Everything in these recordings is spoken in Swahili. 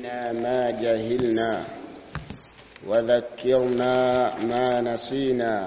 علمنا ما جهلنا وذكرنا ما نسينا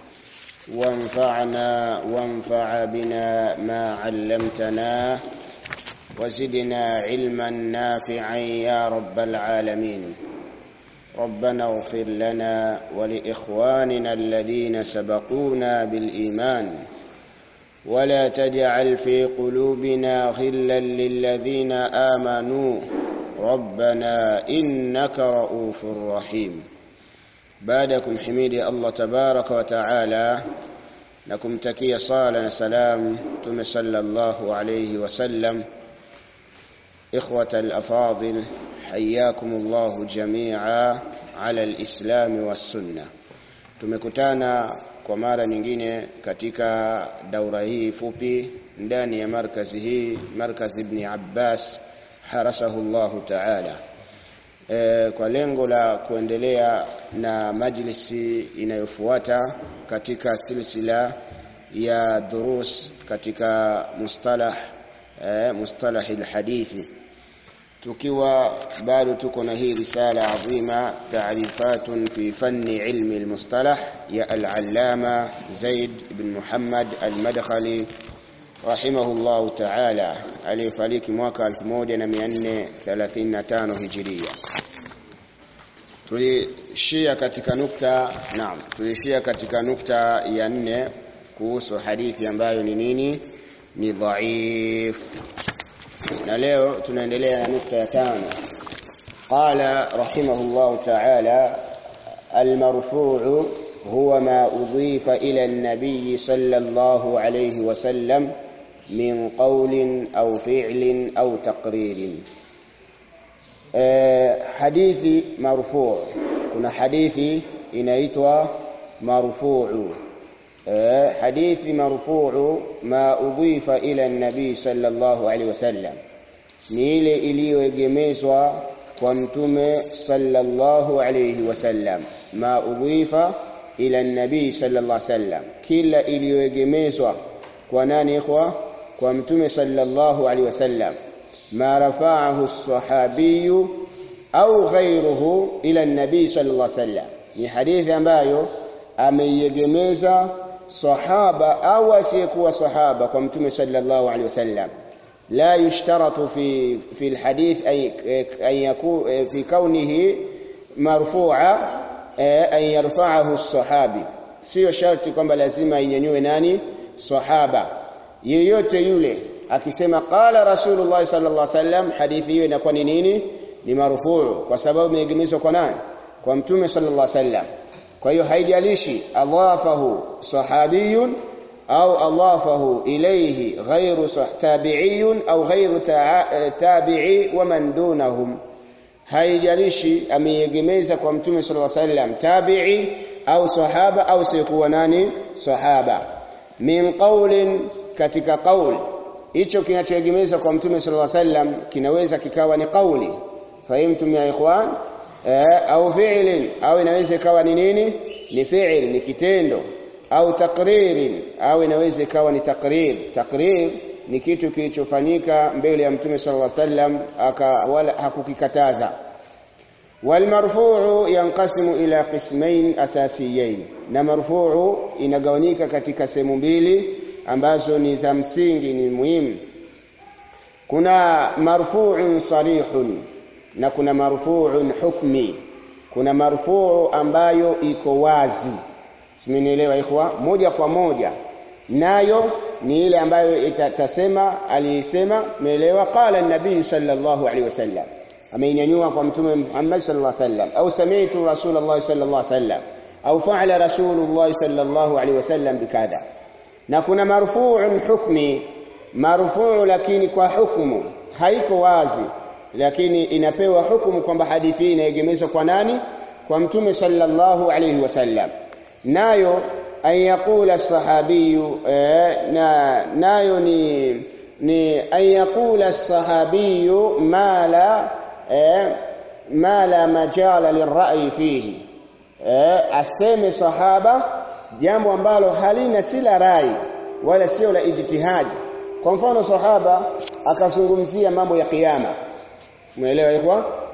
وانفعنا وانفع بنا ما علمتنا وزدنا علما نافعا يا رب العالمين ربنا اغفر لنا ولاخواننا الذين سبقونا بالايمان ولا تجعل في قلوبنا غلا للذين امنوا ربنا انك رؤوف رحيم بعدكم حميدي الله تبارك وتعالى نكم تكيه صلاه وسلام تم صلى الله عليه وسلم إخوة الأفاضل حياكم الله جميعا على الإسلام والسنة tumekutana kwa mara nyingine katika daura hii fupi ndani ya markazi hii markaz ibn Abbas harasahu Allah ta'ala e, kwa lengo la kuendelea na majlisi inayofuata katika silsila ya durus katika mustalah e, mustalah alhadithi tukiwa bado tuko na hii risala adhima taarifatun fi fanni ilmi almustalah ya al-allama Zaid ibn Muhammad al-Madkhali rahimahullah ta'ala aliyefariki mwaka 1435 hijiria tulishia katika nukta naam tulishia katika nukta ya nne kuhusu hadithi ambayo ni nini ni dhaif na leo tunaendelea na nukta ya tano qala rahimahullah ta'ala المرفوع هو ما أضيف إلى النبي صلى الله عليه وسلم من قول أو فعل أو تقرير حديث مرفوع كنا حديث inaitwa marfu'u حديث مرفوع ما أضيف إلى النبي صلى الله عليه وسلم ni ile iliyoegemezwa kwa mtume sallallahu alayhi wasallam ma udhifa ila nabii sallallahu alayhi wasallam kila iliyoegemezwa kwa nani ikhwa kwa mtume sallallahu alayhi wasallam ma rafa'ahu as-sahabi au ghayruhu ila nabii sallallahu alayhi wasallam ni hadithi ambayo ameiegemeza sahaba au asiyekuwa sahaba kwa mtume sallallahu alaihi wasallam لا يشترط في في الحديث أي أن يكون في كونه مرفوعا أن يرفعه الصحابي sio sharti kwamba lazima inyanyue nani sahaba yeyote yule akisema qala rasulullah sallallahu alaihi wasallam hadithi hiyo inakuwa ni nini ni marufuu kwa sababu imeegemezwa kwa nani kwa mtume sallallahu alaihi wasallam kwa hiyo haijalishi adhafahu sahabiyun au adhafahu ilayhi ghayru tabi'iyun au ghayru tabi'i wa man dunahum haijalishi ameiegemeza kwa mtume sallallahu alaihi wasallam tabi'i au sahaba au sikuwa nani sahaba min qawlin katika qaul hicho kinachoegemeza kwa mtume sallallahu alaihi wasallam kinaweza kikawa ni qauli fahimtum ya ikhwan eh, au fi'lin au inaweza ikawa ni nini ni fi'l ni kitendo au takririn au inaweza ikawa ni takrir takrir ni kitu kilichofanyika mbele ya mtume sallallahu alaihi wasallam aka wala hakukikataza والمرفوع ينقسم الى قسمين اساسيين na marfuu inagawanyika katika sehemu mbili ambazo ni za msingi ni muhimu kuna marfu'un sarihun na kuna marfu'un hukmi kuna marfuu ambayo iko wazi simenielewa ikhwa moja kwa moja nayo ni ile ambayo itasema alisema meelewa qala nabii sallallahu alaihi wasallam ameinyanyua kwa mtume Muhammad sallallahu alaihi wasallam au sami'tu rasulullah sallallahu alaihi wasallam au fa'ala rasulullah sallallahu alaihi wasallam bikadha na kuna marfu'un hukmi marfuu lakini kwa hukumu haiko wazi lakini inapewa hukumu kwamba hadithi hii inaegemezwa kwa nani kwa mtume sallallahu alaihi wasallam nayo an yaqula sahabiyu eh, na nayo ni ni an yaqula sahabiyu ma la eh, ma la majala lirra'i fihi eh, aseme sahaba jambo ambalo halina sila rai wala sio la ijtihadi kwa mfano sahaba akazungumzia mambo ya kiyama umeelewa ikhwa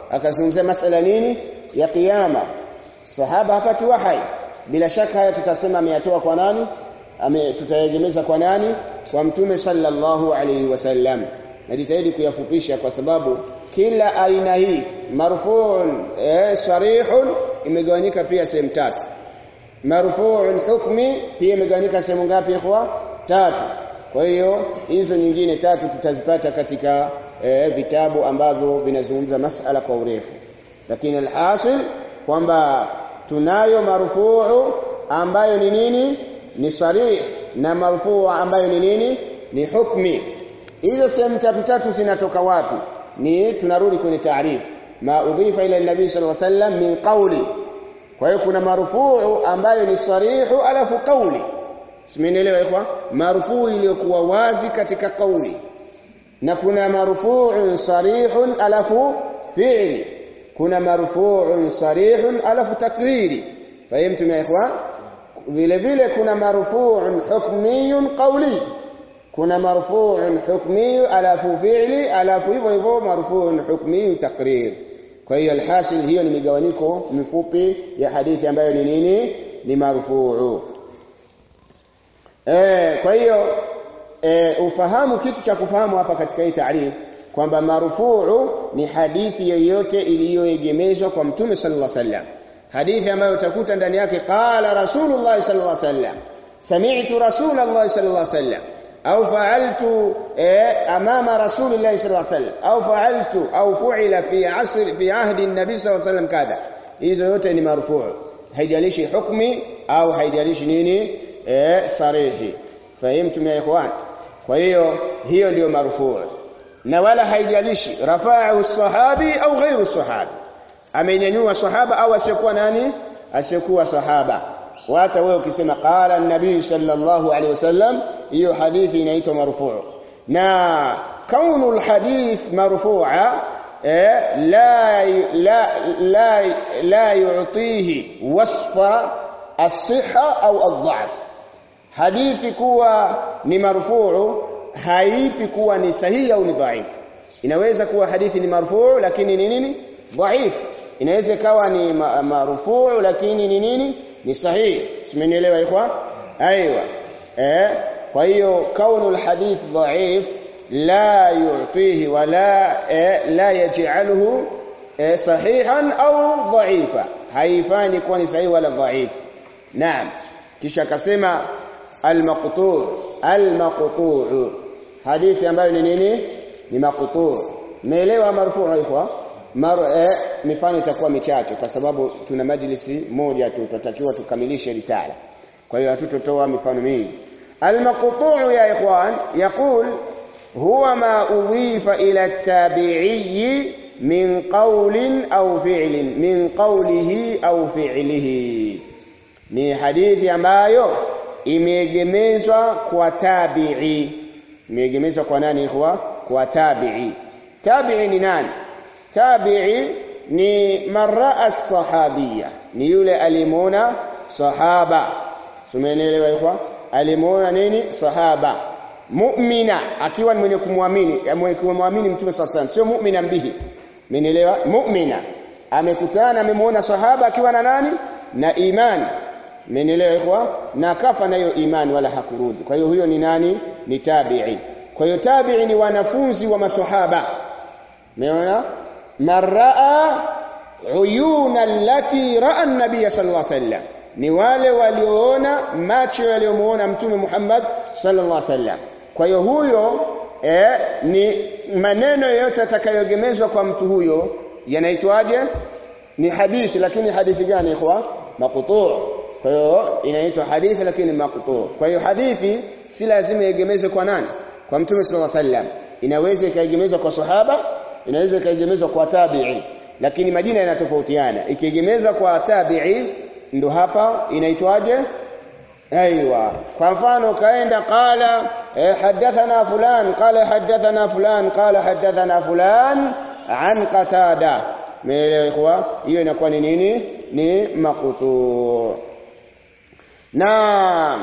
akazungumzia masala nini ya kiyama sahaba hapati wahai bila shaka haya tutasema ameyatoa kwa nani ame tutayegemeza kwa nani kwa mtume sallallahu alaihi wasallam najitahidi kuyafupisha kwa sababu kila aina hii marfu'un eh, sarihun imegawanyika pia sehemu tatu marfu'un hukmi pia imegawanyika sehemu ngapi ikhwa tatu kwa hiyo hizo nyingine tatu tutazipata katika eh, vitabu ambavyo vinazungumza masala kwa urefu lakini alhasil kwamba tunayo marfuu ambayo ni nini ni sarih na marfuu ambayo ni nini ni hukmi hizo sehemu tatu tatu zinatoka wapi ni tunarudi kwenye taarifu ma udhifa ila nabii sallallahu alaihi wasallam min qawli kwa hiyo kuna marfuu ambayo ni sarihu alafu qawli simenielewa ikhwa marfuu iliyokuwa wazi katika qawli na kuna marfu'un sarihun alafu fi'li kuna marfu'un sarihun alafu takriri fahimtum ya ikhwan vile vile kuna marfu'un hukmiyun qawli kuna marfu'un hukmi alafu fi'li alafu hivyo hivyo marfu'un hukmi takrir kwa hiyo alhasil hiyo ni migawanyiko mifupi ya hadithi ambayo ni nini ni marfu'u eh kwa hiyo e, ufahamu kitu cha kufahamu hapa katika hii taarifu kwamba marufuu ni hadithi yoyote iliyoegemezwa kwa mtume sallallahu alaihi wasallam hadithi ambayo utakuta ndani yake qala rasulullah sallallahu alaihi wasallam sami'tu rasulullah sallallahu alaihi wasallam au fa'altu eh, amama rasulillah sallallahu alaihi wasallam au fa'altu au fu'ila fi asr fi ahdi an-nabi sallallahu alaihi wasallam kadha hizo yote ni marufuu haijalishi hukmi au haijalishi nini eh, sarihi fahimtum ya ikhwan kwa hiyo hiyo ndiyo marufuu na wala haijalishi rafa'u sahabi au ghairu sahabi amenyanyua sahaba au asiyekuwa nani asiyekuwa sahaba hata wewe ukisema qala an-nabii sallallahu alaihi wasallam hiyo hadithi inaitwa marufuu na kaunu al-hadith marfu'a eh, la la la la yu'tihi wasfa as-sihha au ad-dha'f hadithi kuwa ni marfuu haipi kuwa ni sahihi au ni dhaifu inaweza kuwa hadithi ni marfuu lakini ni nini dhaifu inaweza ikawa ni ma marfuu lakini ni nini ni sahihi simenielewa ikhwa aiywa eh kwa hiyo kaunu alhadith dhaif la yu'tihi wala eh, la yaj'aluhu eh, sahihan au dhaifa haifanyi kuwa ni sahihi wala dhaifu naam kisha akasema al-maqtu' al-maqtu' hadithi ambayo ni nini ni maqtu' meelewa marfu' ikhwa mar eh, mifano itakuwa michache kwa sababu tuna majlisi moja tu tutatakiwa tukamilishe risala kwa hiyo hatutotoa mifano mingi al-maqtu' ya ikhwan yaqul huwa ma udhifa ila at-tabi'i min qawlin au fi'lin min qawlihi au fi'lihi ni hadithi ambayo imeegemezwa kwa tabi'i imeegemezwa kwa nani ikhwa kwa tabi'i tabi'i ni nani tabi'i ni marra sahabia ni yule alimuona sahaba tumeelewa ikhwa alimuona nini sahaba mu'mina akiwa ni mwenye kumwamini mwenye kumwamini mtume sallallahu sio mu'mina bihi Mmenielewa? Mu'mina. Amekutana amemuona sahaba akiwa na nani? Na imani. Mmenielewa ikhwa? Na kafa nayo imani wala hakurudi. Kwa hiyo huyo ni nani? Ni tabi'i. Kwa hiyo tabi'i ni wanafunzi wa maswahaba. Umeona? Maraa uyuna allati ra'a an-nabiy sallallahu alaihi wasallam. Ni wale walioona macho yaliyomuona Mtume Muhammad sallallahu alaihi wasallam. Kwa hiyo huyo eh, ni maneno yote atakayogemezwa kwa mtu huyo yanaitwaje ni hadithi lakini hadithi gani ikhwa maqtu' kwa hiyo inaitwa hadithi lakini maqtu' kwa hiyo hadithi si lazima iegemezwe kwa nani kwa mtume sallallahu alaihi wasallam inaweza ikaegemezwa kwa sahaba inaweza ikaegemezwa kwa tabi'i lakini majina yanatofautiana ikiegemezwa kwa tabi'i ndo hapa inaitwaje ايوه kwa mfano kaenda qala eh, hadathana fulan qala hadathana fulan qala hadathana fulan an qatada meelewa ikhwa hiyo inakuwa ni nini ni maqtu na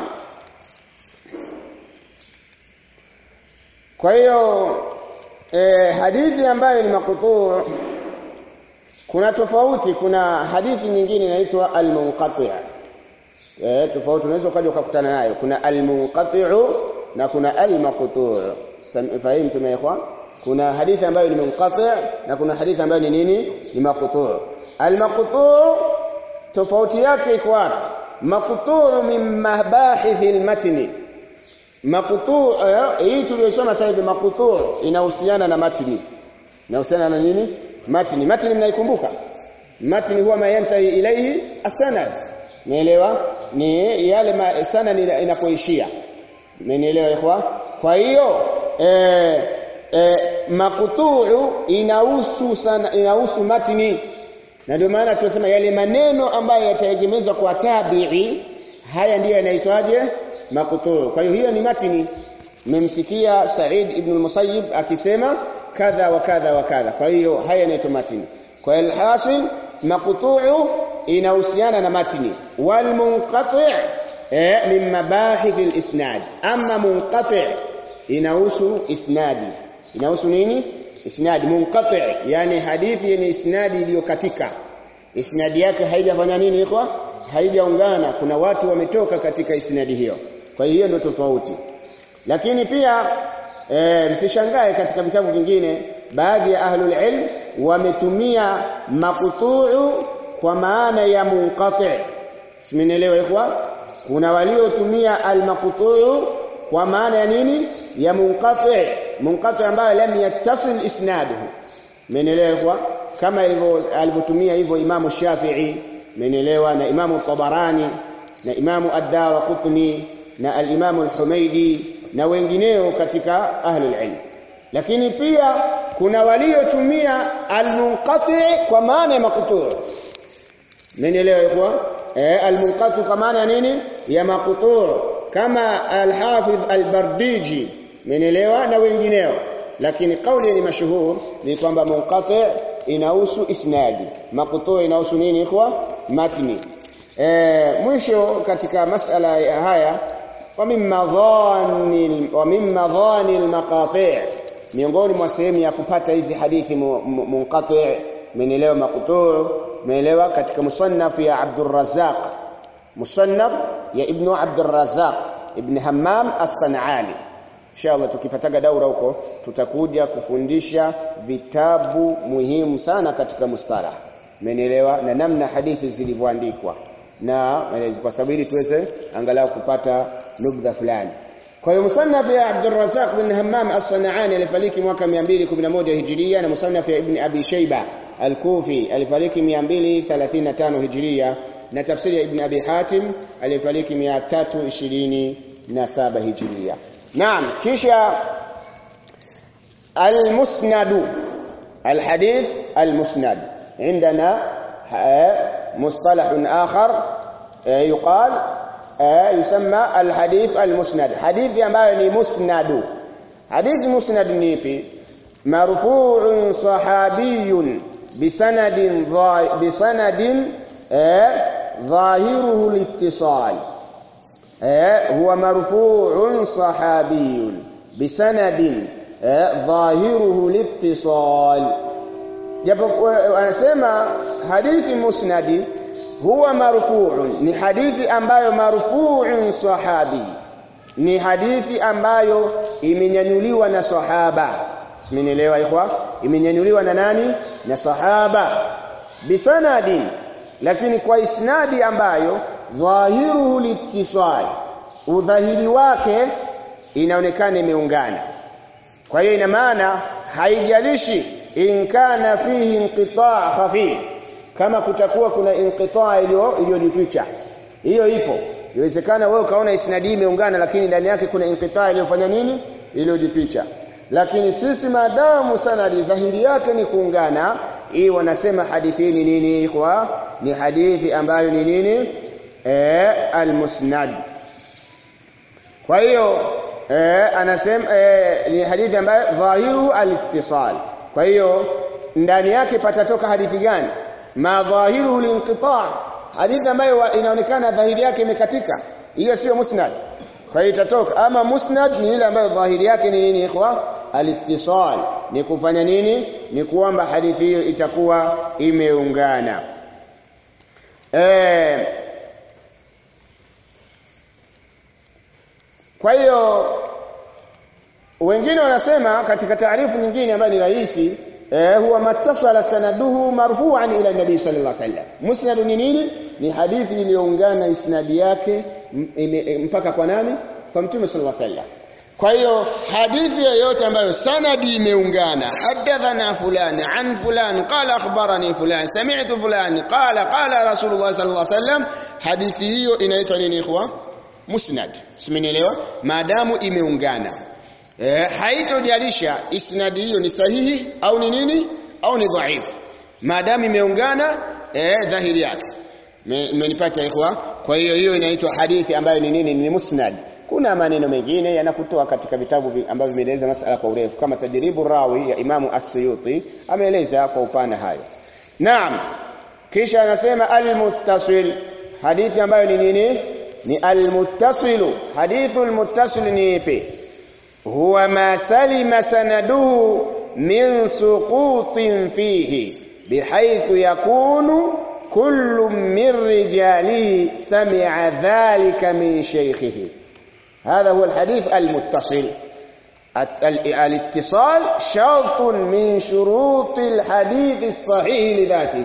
kwa hiyo eh, hadithi ambayo ni maqtu kuna tofauti kuna hadithi nyingine inaitwa al-munqati' eh tofauti unaweza ukaja ukakutana nayo kuna al-munqati'u na kuna al-maqtu' fahimu tumeekwa kuna hadithi ambayo ni munqati' na kuna hadithi ambayo ni nini ni maqtu' al-maqtu' tofauti yake iko wapi maqtu' min mabahith al-matn maqtu' hii tuliyosoma sasa hivi maqtu' inahusiana na matni inahusiana na nini matni matni mnaikumbuka matni huwa mayantahi ilaihi asanad Umeelewa? Ni yale ma, sana inapoishia. Umenielewa ikhwa? Kwa hiyo eh eh makutuu inahusu sana inahusu matni. Na ndio maana tunasema yale maneno ambayo yataegemezwa kwa tabi'i haya ndiyo yanaitwaje makutuu. Kwa hiyo hiyo ni matni. Mmemsikia Said ibn al-Musayyib akisema kadha wa kadha wa kadha. Kwa hiyo haya yanaitwa matni. Kwa hiyo alhasil makutuu inahusiana na matni wal munqati' eh, min mabahith al-isnad amma munqati' inahusu isnadi inahusu nini isnadi munqati' yani hadithi yenye isnadi iliyokatika isnadi yake haijafanya nini iko haijaungana kuna watu wametoka katika isnadi hiyo kwa hiyo ndio tofauti lakini pia e, msishangae katika vitabu vingine baadhi ya ahlul ilm wametumia makutuu kwa maana ya munqati simenielewa ikhwa kuna waliotumia almaqtu kwa maana ya nini ya munqati munqati ambayo lam yattasil isnaduhu menelewa ikhwa kama ilivyo alivyotumia hivyo imamu Shafi'i menelewa na imamu Tabarani na imamu Ad-Darqutni na al-imamu al-Humaidi na wengineo katika ahli ilm lakini pia kuna waliotumia almunqati kwa maana ya maqtu Mmenielewa ikhwa? Eh almunqati kwa maana ya nini? Ya maqtu' kama al-Hafidh al-Bardiji. Mmenielewa na wengineo. Lakini kauli ni mashuhur ni kwamba munqati inahusu isnadi. Maqtu' inahusu nini ikhwa? Matni. Eh mwisho katika masala haya wa mimma dhani wa mimma dhani al-maqati' miongoni mwa sehemu ya kupata hizi hadithi munqati' mmenielewa maqtu' umeelewa katika musannaf ya Abdul Razzaq musannaf ya Ibn Abdul Razzaq Ibn Hammam As-San'ani inshallah tukipataga daura huko tutakuja kufundisha vitabu muhimu sana katika mustalah umeelewa na namna hadithi zilivyoandikwa na kwa sababu ili tuweze angalau kupata nubdha fulani kwa hiyo musannaf ya Abdul Razzaq bin Hammam As-San'ani alifariki mwaka 211 Hijria na musannaf ya Ibn Abi Shayba Al-Kufi alifariki 235 Hijria na tafsiri ya Ibn Abi Hatim alifariki 327 Hijria. Naam, kisha al-Musnad al-hadith al-Musnad عندنا مصطلح آخر يقال يسمى الحديث المسند حديث ambayo ni musnadu hadithi musnad ni ipi marfu'un sahabiyyun بسند بسند ظاهره الاتصال هو مرفوع صحابي بسند ظاهره الاتصال japo anasema hadithi musnadi huwa marfu'un ni hadithi ambayo marfu'un sahabi ni hadithi ambayo imenyanyuliwa na sahaba simenielewa ikhwa imenyanyuliwa na nani na sahaba bisanadin lakini kwa isnadi ambayo dhahiruhu litisal udhahiri wake inaonekana imeungana kwa hiyo ina maana haijalishi in kana fihi inqita' khafif kama kutakuwa kuna inqita' iliyo iliyojificha hiyo ipo inawezekana wewe ukaona isnadi imeungana lakini ndani yake kuna inqita' iliyofanya nini iliyojificha lakini sisi maadamu sanadi dhahiri yake ni kuungana hii wanasema hadithi ni nini kwa ni hadithi ambayo ni nini eh almusnad kwa hiyo eh anasema eh, ni hadithi ambayo dhahiru al-ittisal kwa hiyo ndani yake patatoka hadithi gani ma dhahiru al-inqita' hadithi ambayo inaonekana dhahiri yake imekatika hiyo sio musnad kwa hiyo itatoka ama musnad ni ile ambayo dhahiri yake ni nini ikhwa al-ittisal ni kufanya nini ni kwamba hadithi hiyo itakuwa imeungana eh kwa hiyo wengine wanasema katika taarifu nyingine ambayo ni rahisi eh, huwa mattasala sanaduhu marfu'an ila nabii sallallahu alaihi wasallam musnad ni nini ni hadithi iliyoungana isnadi yake mpaka kwa nani kwa mtume sallallahu alaihi wasallam kwa hiyo hadithi yoyote ambayo sanadi imeungana hadathana fulani an fulani qala akhbarani fulani sami'tu fulani qala qala rasulullah sallallahu alaihi wasallam hadithi hiyo inaitwa nini ikhwa musnad simenielewa maadamu imeungana eh, haitojalisha isnadi hiyo ni sahihi au ni nini au ni dhaifu maadamu imeungana eh, dhahiri yake mmenipata ikhwa kwa hiyo hiyo inaitwa hadithi ambayo ni nini ni musnad kuna maneno mengine yanakutoa katika vitabu ambavyo vimeeleza masala kwa urefu kama tajribu rawi ya Imamu As-Suyuti ameeleza kwa upana hayo naam kisha anasema al-muttasil hadithi ambayo ni nini ni al-muttasilu hadithu al-muttasil ni ipi huwa ma salima sanaduhu min suqutin fihi bihaythu yakunu kullu min rijalihi sami'a dhalika min shaykhihi هذا هو الحديث المتصل الاتصال شرط من شروط الحديث الصحيح لذاته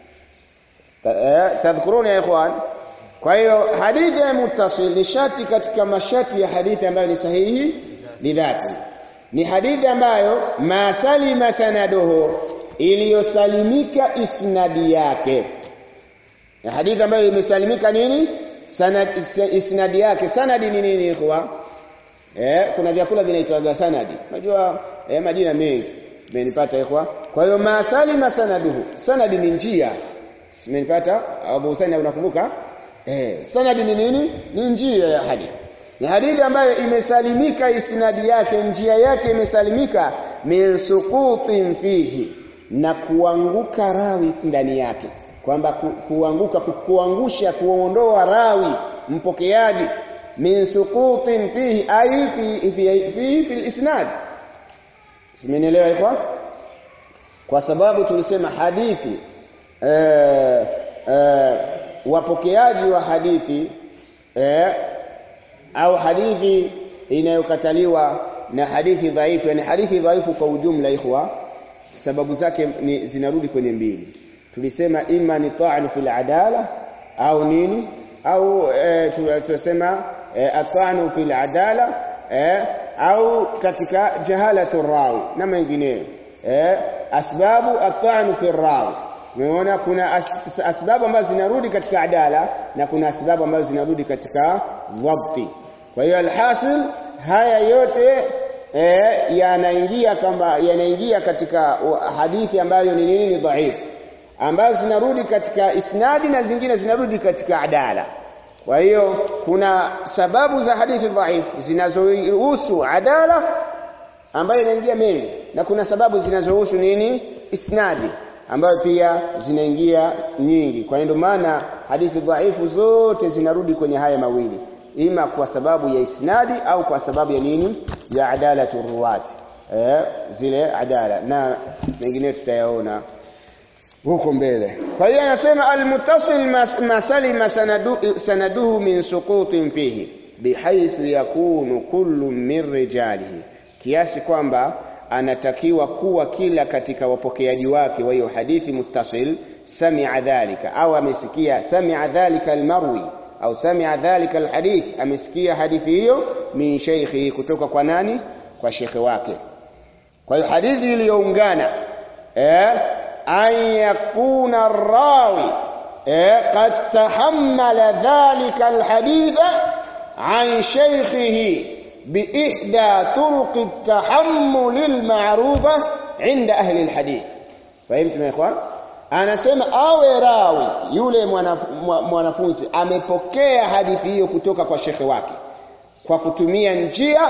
تذكرون يا اخوان kwa hiyo hadithi ya muttasil ni shati katika mashati ya hadithi ambayo ni sahihi lidhati ni hadithi ambayo masalima sanaduhu iliyosalimika isnadi yake na hadithi ambayo imesalimika nini sanad isnadi yake sanadi ni nini ikhwa eh kuna vyakula vinaitwa sanadi unajua eh, majina mengi umenipata ikhwa kwa hiyo masalima sanaduhu sanadi ni njia umenipata Abu Husaini unakumbuka eh sanadi ni nini ni njia ya hadithi ni hadithi ambayo imesalimika isnadi yake njia yake imesalimika min suqutin fihi na kuanguka rawi ndani yake kwamba ku, kuanguka ku, kuangusha kuondoa rawi mpokeaji min suqutin fihi ay fi fi fi, fi isnad simenielewa ikwa kwa sababu tulisema hadithi eh, eh, wapokeaji wa hadithi eh, au hadithi inayokataliwa na hadithi dhaifu yani hadithi dhaifu kwa ujumla ikhwa sababu zake ni zinarudi kwenye mbili tulisema ima ni ta'an fil adala au nini au e, tunasema e, at'anu fil adala e, au katika jahalatu rawi na mengineyo eh asbabu at'anu fil rawi Umeona kuna as, asbabu ambazo zinarudi katika adala na kuna asbabu ambazo zinarudi katika dhabti. Kwa hiyo alhasil haya yote eh, yanaingia kama yanaingia katika hadithi ambayo ni nini ni dhaifu ambazo zinarudi katika isnadi na zingine zinarudi katika adala. Kwa hiyo kuna sababu za hadithi dhaifu zinazohusu adala ambayo inaingia mengi na kuna sababu zinazohusu nini isnadi ambayo pia zinaingia nyingi. Kwa hiyo maana hadithi dhaifu zote zinarudi kwenye haya mawili, ima kwa sababu ya isnadi au kwa sababu ya nini? Ya adalatu ruwat. Eh, zile adala na mengine tutayaona huko mbele. Kwa hiyo anasema almuttasil masalima sanadu, sanaduhu min suqutin fihi bihaythu yakunu kullu min rijalihi, kiasi kwamba anatakiwa kuwa kila katika wapokeaji wake wa hiyo hadithi muttasil sami'a dhalika au amesikia sami'a dhalika almarwi au sami'a dhalika alhadith amesikia hadithi hiyo min shaykhi kutoka kwa nani kwa shekhe wake kwa hiyo hadithi iliyoungana eh an yakuna rawi eh qad tahammala dhalika alhaditha an shaykhihi بإحدى طرق التحمل المعروفة عند أهل الحديث فهمتم يا إخوان anasema awe rawi yule mwanafunzi amepokea hadithi hiyo kutoka kwa shekhe wake kwa kutumia njia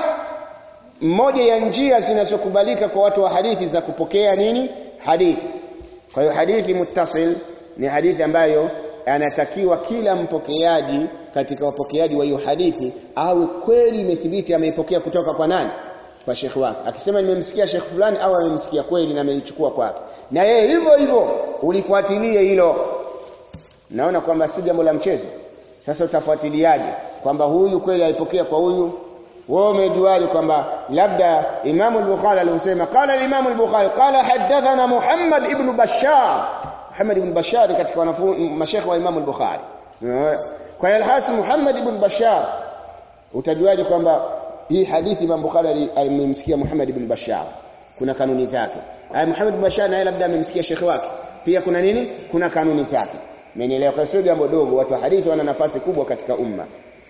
moja ya njia zinazokubalika kwa watu wa hadithi za kupokea nini hadithi kwa hiyo hadithi muttasil ni hadithi ambayo anatakiwa kila mpokeaji katika wapokeaji wa hiyo hadithi awe kweli imethibiti ameipokea kutoka kwa nani kwa shekhi wake akisema nimemsikia shekhi fulani au amemsikia kweli na ameichukua kwake na yeye hivyo hivyo ulifuatilie hilo naona kwamba si jambo la mchezo sasa utafuatiliaje kwamba huyu kweli alipokea kwa huyu wewe umejuaje kwamba labda Imam al-Bukhari alisema qala al-Imam al-Bukhari qala hadathana Muhammad ibn Bashar Muhammad ibn Bashar katika wanafunzi mashekhi wa Imam al-Bukhari kwa hiyo alhasil Muhammad ibn Bashar utajuaje kwamba hii hadithi Imam Bukhari alimsikia Muhammad ibn Bashar kuna kanuni zake ay Muhammad ibn Bashar naye labda amemsikia shekhi wake pia kuna nini kuna kanuni zake Mmenielewa kwa sio jambo dogo watu wa hadithi wana nafasi kubwa katika umma.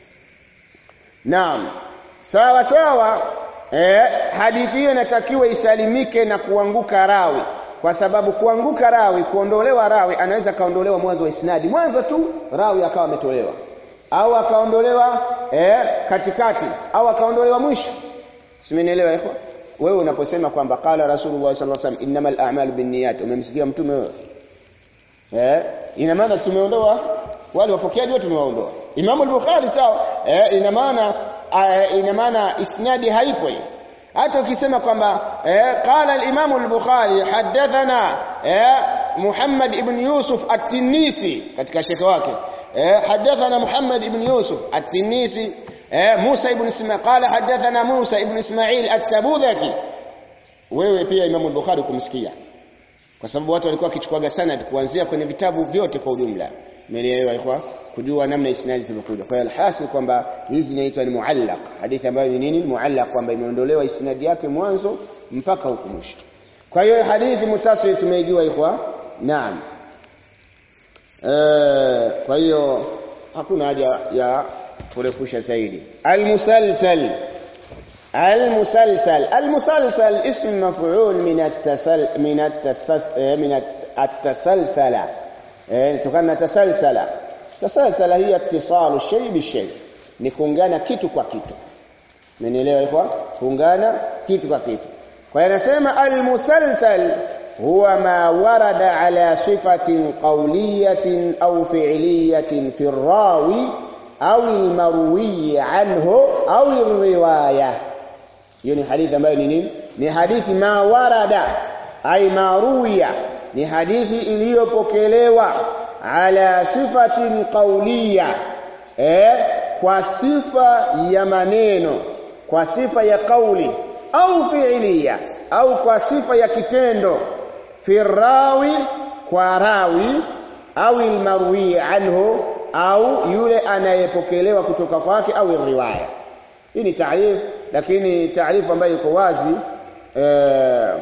Naam. Sawa sawa eh hadithi hiyo inatakiwa isalimike na kuanguka rawi kwa sababu kuanguka rawi kuondolewa rawi anaweza kaondolewa mwanzo wa isnadi mwanzo tu rawi akawa ametolewa au akaondolewa eh katikati au akaondolewa mwisho simenielewa ikhwa wewe unaposema kwamba qala rasulullah sallallahu alaihi wasallam innamal a'malu binniyat umemsikia mtume wewe eh ina maana si umeondoa wale wapokeaji wote umewaondoa Imam al-Bukhari sawa eh ina maana uh, ina maana isnadi haipo hii hata ukisema kwamba eh qala al-Imam al-Bukhari hadathana eh Muhammad ibn Yusuf at-Tinisi katika shekhe wake eh hadathana Muhammad ibn Yusuf at-Tinisi eh Musa ibn Ismail qala hadathana Musa ibn Ismail at-Tabudhaki wewe pia Imam al-Bukhari kumsikia kwa sababu watu walikuwa wakichukuaga sanad kuanzia kwenye vitabu vyote kwa ujumla umeelewa ikhwa kujua namna isnadi zilivyokuja kwa hiyo alhasil kwamba hizi zinaitwa ni muallaq hadithi ambayo ni nini muallaq kwamba imeondolewa isnadi yake mwanzo mpaka huko mwisho kwa hiyo hadithi mutasil tumeijua ikhwa naam eh kwa hiyo hakuna haja ya kurefusha zaidi almusalsal المسلسل المسلسل اسم مفعول من التسل من التسس من التسلسل تكون تسلسل تسلسل هي اتصال الشيء بالشيء ni kuungana kitu kwa kitu mmenielewa ikhwa kuungana kitu kwa kitu kwa hiyo anasema almusalsal huwa ma warada ala sifatin qawliyatin au fi'liyatin fi rawi au almarwi anhu au alriwayah hiyo ni hadithi ambayo ni nini ni hadithi ma warada ay maruya ni hadithi iliyopokelewa ala sifatin qawliya eh kwa sifa ya maneno kwa sifa ya kauli au fi'liya au kwa sifa ya kitendo firawi kwa rawi au almarwi anhu au yule anayepokelewa kutoka kwake au riwaya hii ni taarifu lakini taarifa ambayo iko wazi eh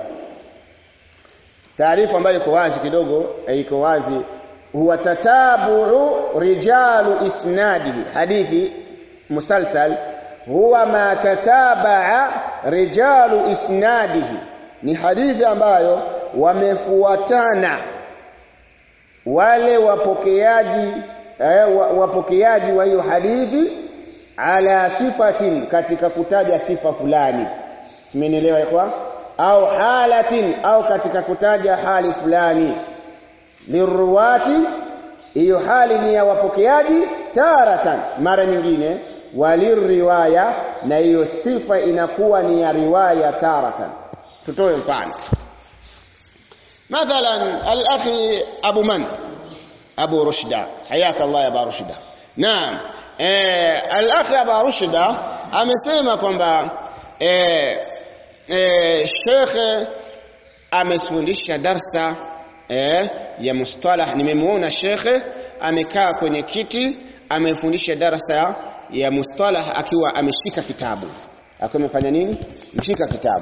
taarifa ambayo iko wazi kidogo eh, iko wazi huwa tatabu rijalu isnadihi hadithi musalsal huwa ma tatabaa rijalu isnadihi ni hadithi ambayo wamefuatana wale wapokeaji eh, wapokeaji wa hiyo hadithi ala sifatin katika kutaja sifa fulani simenielewa ikhwa au halatin au katika kutaja hali fulani liruwati hiyo hali ni ya wapokeaji taratan mara nyingine waliriwaya na hiyo sifa inakuwa ni ya riwaya taratan tutoe mfano mathalan al-akhi abu man abu rushda hayaka allah ya abu rushda naam eh al-akhi abu rushda amesema kwamba eh eh shekhe amesifundisha darsa eh ya mustalah nimemuona shekhe amekaa kwenye kiti amefundisha darasa ya mustalah akiwa ameshika kitabu akiwa amefanya nini mshika kitabu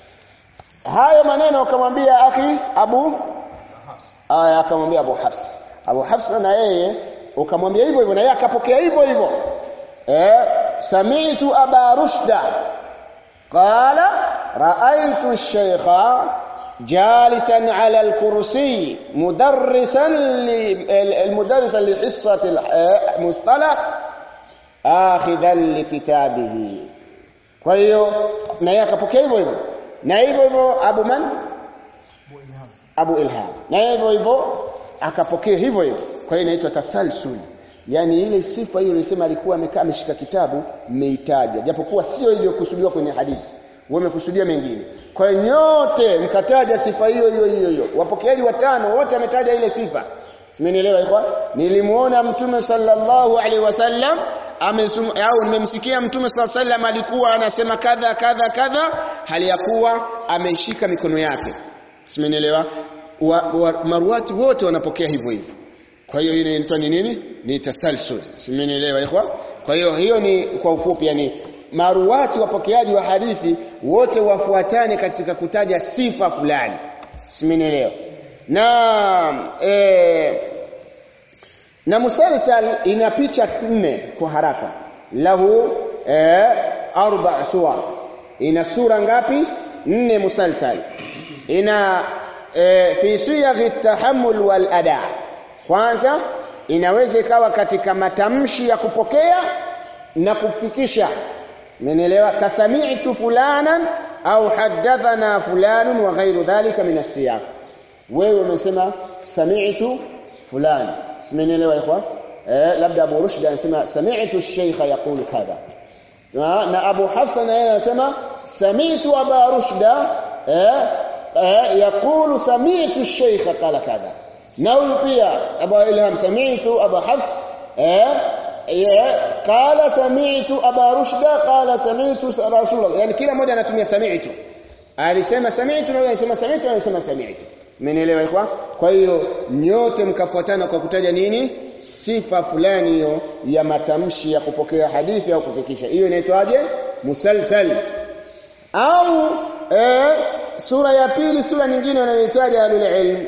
hayo maneno akamwambia akhi Abu aya akamwambia Abu Hafs Abu Hafs na yeye ukamwambia hivyo hivyo na yeye akapokea hivyo hivyo eh sami'tu aba rushda qala ra'aytu ash-shaykha جالسا على الكرسي مدرسا المدرسا لحصة المصطلح آخذا لكتابه kwa hiyo na yeye akapokea hivyo hivyo na hivyo hivyo Abu Man Abu Ilham na hivyo hivyo akapokea hivyo hivyo kwa hiyo inaitwa tasalsul yani ile sifa hiyo nilisema alikuwa amekaa ameshika kitabu mmeitaja japokuwa sio iliyokusudiwa kwenye hadithi wamekusudia mengine kwa hiyo nyote mkataja sifa hiyo hiyo hiyo hiyo wapokeaji watano wote ametaja ile sifa Simenielewa ikwa? Nilimuona Mtume sallallahu alaihi wasallam amesum au nimemsikia Mtume sallallahu alaihi wasallam alikuwa anasema kadha kadha kadha hali ya kuwa ameshika mikono yake. Simenielewa? Wa, wa, maruati wote wanapokea hivyo hivyo. Kwa hiyo ile inaitwa ni nini? Ni tasalsul. Simenielewa ikwa? Kwa hiyo hiyo ni kwa ufupi yani maruati wapokeaji wa hadithi wote wafuatane katika kutaja sifa fulani. Simenielewa? na e, na musalsal ina picha nne kwa haraka lahu e, arba suwar ina sura ngapi nne musalsal ina e, fi siyaghi tahammul wal ada kwanza inaweza ikawa katika matamshi ya kupokea na kufikisha menelewa kasami'tu fulanan au hadathana fulanun wa ghairu dhalika min as-siyaq wewe umesema sami'tu fulani simenielewa ikhwan eh labda Abu Rushd anasema sami'tu ash-shaykha yaqulu kadha na, na Abu Hafsa naye anasema sami'tu Abu Rushda eh, eh yaqulu sami'tu ash-shaykha qala kadha na huyu pia Abu Ilham sami'tu Abu Hafs eh qala sami'tu Abu Rushda qala sami'tu Rasulullah yani kila mmoja anatumia sami'tu alisema sami'tu na alisema sami'tu na alisema sami'tu Mmenielewa ikwa? Kwa hiyo nyote mkafuatana kwa kutaja nini? Sifa fulani hiyo ya matamshi ya kupokea hadithi au kufikisha. Hiyo inaitwaje? Musalsal. Au eh, sura ya pili sura nyingine wanayoitaja alul ilm.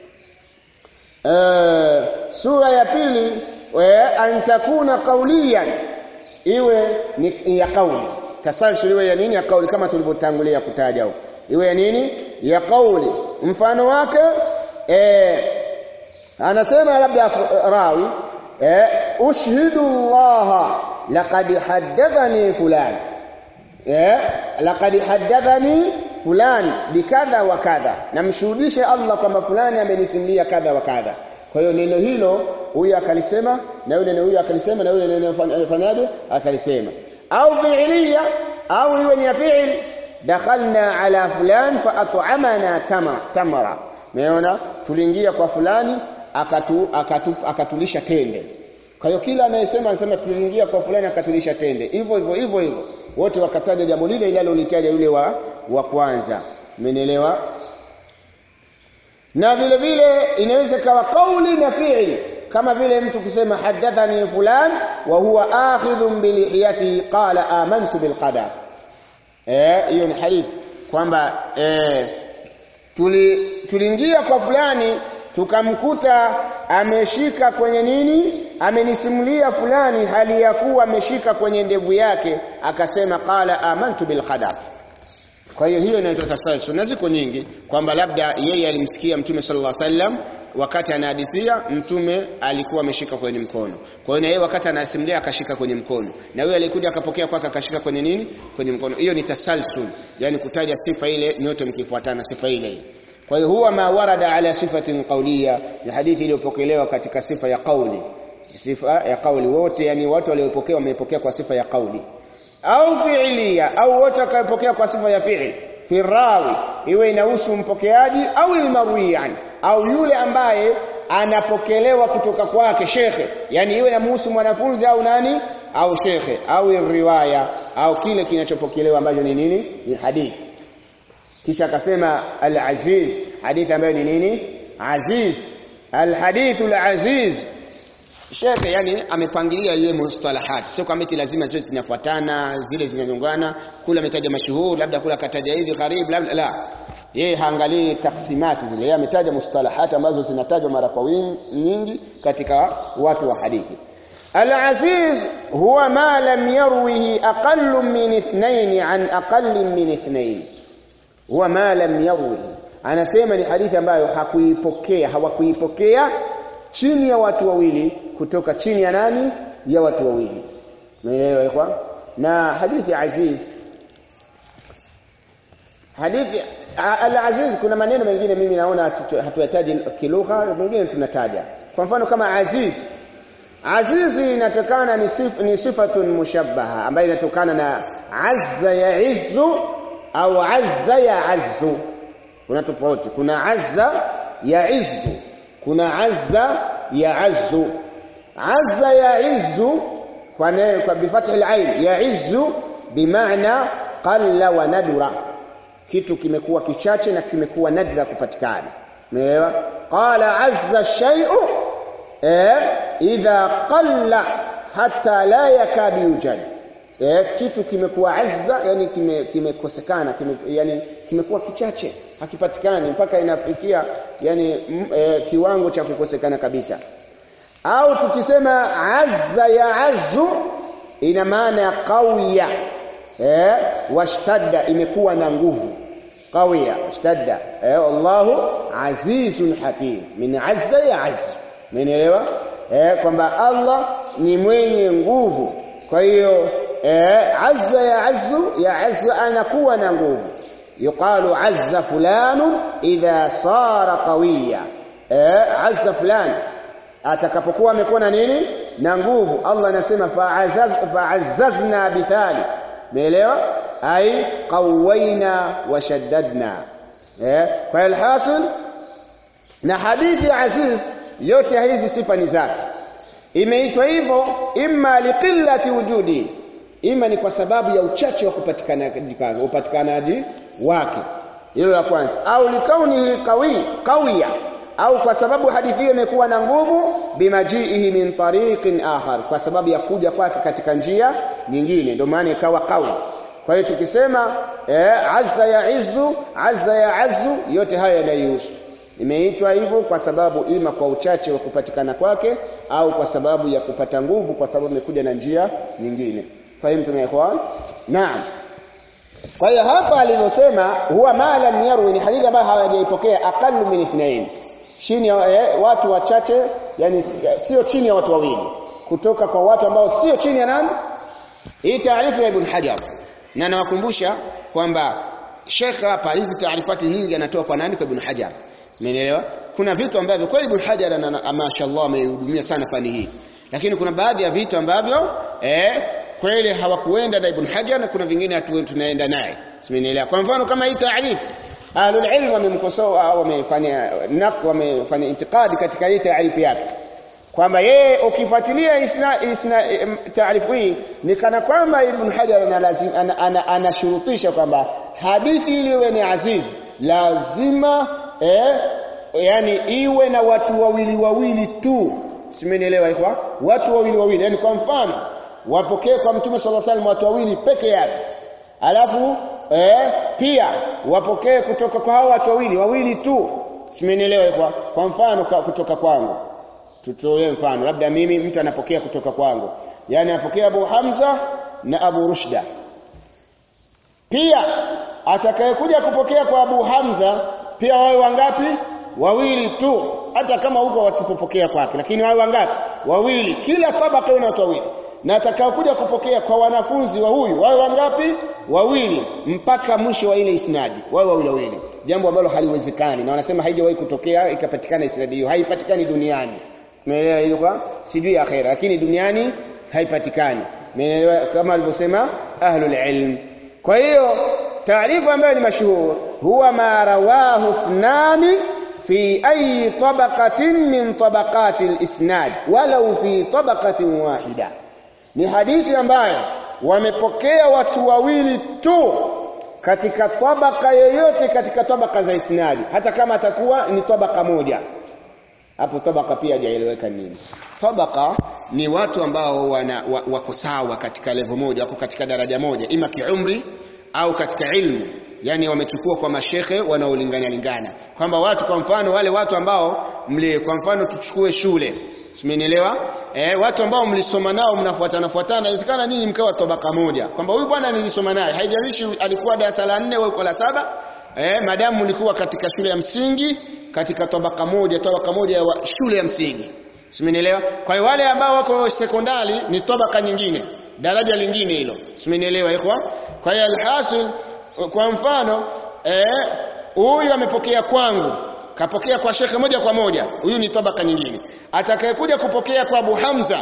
Eh, sura ya pili eh, antakuna qawliyan iwe ni ya kauli. Tasalsul iwe ya nini? Ya kauli kama tulivyotangulia kutaja huko. Iwe ya nini? Ya kauli mfano wake eh anasema labda rawi eh ushhidu Allah laqad haddathani fulan eh laqad haddathani fulan bikadha wa kadha namshuhudishe Allah kwamba fulani amenisimulia kadha wa kadha kwa hiyo neno hilo huyu akalisema na yule neno huyu akalisema na yule neno fanyaje akalisema au fi'liya au iwe ni fi'il dakhalna ala fulan fa at'amana tamra tamra umeona tuliingia kwa fulani akatu, akatu akatulisha tende kwa hiyo kila anayesema anasema tuliingia kwa fulani akatulisha tende hivyo hivyo hivyo hivyo wote wakataja jambo lile linalolitaja yule wa wa kwanza umenielewa na vile vile inaweza kawa kauli na fi'li kama vile mtu kusema hadathani fulan wa huwa akhidhun bilihiyati qala amantu bilqadar eh hiyo ni hadithi kwamba eh tuli tuliingia kwa fulani tukamkuta ameshika kwenye nini amenisimulia fulani hali ya kuwa ameshika kwenye ndevu yake akasema qala amantu bil qadar kwa hiyo hiyo inaitwa tasalsul na ziko nyingi kwamba labda yeye alimsikia mtume sallallahu alaihi wasallam wakati anahadithia mtume alikuwa ameshika kwenye mkono kwa hiyo na yeye wakati anasimulia akashika kwenye mkono na yeye alikuja akapokea kwake akashika kwenye nini kwenye mkono hiyo ni tasalsul yani kutaja sifa ile nyote mkifuatana sifa ile kwa hiyo huwa ma warada ala sifatin qawliya ni hadithi iliyopokelewa katika sifa ya kauli sifa ya kauli wote yani watu waliopokea wamepokea kwa sifa ya kauli au fi'liya au wote wakapokea kwa sifa ya fi'il firawi iwe inahusu mpokeaji au ilmarwiyan au yule ambaye anapokelewa kutoka kwake shekhe yani iwe inamhusu mwanafunzi au nani au shekhe au riwaya au kile kinachopokelewa ambacho ni nini ni hadithi kisha akasema al-aziz hadithi ambayo ni nini aziz al-hadithu al-aziz Shekhe yani amepangilia yeye mustalahat. Sio kwamba eti lazima ziwe zinafuatana, zile zinanyongana, kula ametaja mashuhuri, labda kula kataja hivi karibu, labda la. Yeye haangalii taksimati zile. Yeye ametaja mustalahat ambazo zinatajwa mara kwa wingi nyingi katika watu wa hadithi. Al-aziz huwa ma lam yarwihi aqallu min ithnain an aqalli min ithnain. Huwa ma lam yarwihi. Anasema ni hadithi ambayo hakuipokea, hawakuipokea chini ya watu wawili kutoka chini ya nani ya watu wawili umeelewa ikhwan na hadithi aziz hadithi al-aziz kuna maneno mengine mimi naona hatuyataji kilugha mengine tunataja kwa mfano kama aziz azizi inatokana ni, sif, ni sifatun mushabbaha ambayo inatokana na azza yaizzu au azza ya azzu kuna tofauti kuna azza ya izzu kuna azza ya azzu azza ya izzu kwa neno kwa bifathi al-ain ya izzu bimaana qalla wa nadura kitu kimekuwa kichache na kimekuwa nadra kupatikana umeelewa qala azza shay'u eh idha qalla hatta la yakadu yujad eh kitu kimekuwa azza yani kimekosekana kime kime yani kimekuwa kichache hakipatikani mpaka inafikia yani m, e, kiwango cha kukosekana kabisa au tukisema azza ya azzu ina maana ya qawiya eh washtadda imekuwa na nguvu qawiya washtadda eh Allahu azizun hakim min azza ya azzu umeelewa eh kwamba Allah ni mwenye nguvu kwa hiyo eh azza ya azzu ya azza anakuwa na nguvu yuqalu azza fulanu idha sara qawiya eh azza fulani atakapokuwa amekuwa na nini na nguvu Allah anasema fa'azaz fa'azzazna bithali umeelewa ai qawaina wa shaddadna eh kwa alhasil na hadithi ya aziz yote hizi sifa ni zake imeitwa hivyo imma liqillati wujudi ima ni kwa sababu ya uchache wa kupatikanaji upatikanaji wake hilo la kwanza au likaunihi qawi qawiya au kwa sababu hadithi hiyo imekuwa na nguvu bimajiihi min tariqin akhar kwa sababu ya kuja kwake katika njia nyingine ndio maana ikawa qawi kwa hiyo tukisema eh, azza ya izzu azza ya azzu yote haya yanahusu imeitwa hivyo kwa sababu ima kwa uchache wa kupatikana kwake au kwa sababu ya kupata nguvu kwa sababu imekuja na njia nyingine fahimu tumeelewa naam kwa hiyo hapa alivyosema huwa ma lam yarwi ni hadithi ambayo hawajaipokea aqallu min ithnain chini eh, watu wachache yani sio chini ya watu wawili kutoka kwa watu ambao sio chini ya nani hii taarifa ya Ibn Hajar na nawakumbusha kwamba Sheikh hapa hizi taarifati nyingi anatoa kwa nani kwa Ibn Hajar Umeelewa? Kuna vitu ambavyo kweli Ibn Hajar mashaallah amehudumia sana fani hii. Lakini kuna baadhi ya vitu ambavyo eh kweli hawakuenda na Ibn Hajar na kuna vingine hatu tunaenda naye. Simenielewa. Kwa mfano kama hii taarifu Ahlul ilm wamemkosoa au wamefanya nak wamefanya intikadi katika hii taarifu yake. Kwamba yeye ukifuatilia isna, isna taarifu hii ni kana kwamba Ibn Hajar anashurutisha ana, ana, ana kwamba hadithi iliwe ni aziz lazima eh yani iwe na watu wawili wawili tu simenielewa ikhwa watu wawili wawili yani kwa mfano wapokee kwa mtume sallallahu alaihi wasallam watu wawili peke yake alafu eh pia wapokee kutoka kwa hao watu wawili wawili tu simenielewa ikhwa kwa mfano kwa kutoka kwangu tutolee mfano labda mimi mtu anapokea kutoka kwangu yani anapokea Abu Hamza na Abu Rushda pia atakayekuja kupokea kwa Abu Hamza pia wawe wangapi wawili tu hata kama huko wasipopokea kwake lakini wawe wangapi wawili kila tabaka ina watu wawili na atakayokuja kupokea kwa wanafunzi wa huyu wawe wangapi wawili mpaka mwisho wa ile isnadi wawe wawili wawili jambo ambalo haliwezekani na wanasema haijawahi kutokea ikapatikana isnadi hiyo haipatikani duniani umeelewa hiyo sijui akhera lakini duniani haipatikani umeelewa kama alivyosema ahlul ilm kwa hiyo taarifa ambayo ni mashuhur huwa ma rawahu ithnani fi ayi tabaqatin min tabaqati al-isnad walau fi tabaqatin wahida ni hadithi ambayo wamepokea watu wawili tu katika tabaka yoyote katika tabaka za isnadi hata kama atakuwa ni tabaka moja hapo tabaka pia hajaeleweka nini tabaka ni watu ambao wana, wako sawa katika level moja wako katika daraja moja ima kiumri au katika ilmu yani wamechukua kwa mashekhe wanaolingana lingana kwamba watu kwa mfano wale watu ambao mli kwa mfano tuchukue shule Simenielewa? Eh watu ambao mlisoma nao mnafuatana fuatana inawezekana nyinyi mkawa tabaka moja. Kwamba huyu bwana nilisoma naye, haijalishi alikuwa darasa la 4 au la saba eh madamu mlikuwa katika shule ya msingi katika tabaka moja, tabaka moja ya shule ya msingi. Simenielewa? Kwa hiyo wale ambao wako sekondari ni tabaka nyingine, daraja lingine hilo. Simenielewa ikhwa? Kwa hiyo alhasil kwa mfano eh huyu amepokea kwangu kapokea kwa shekhe moja kwa moja huyu ni tabaka nyingine atakayekuja kupokea kwa Abu Hamza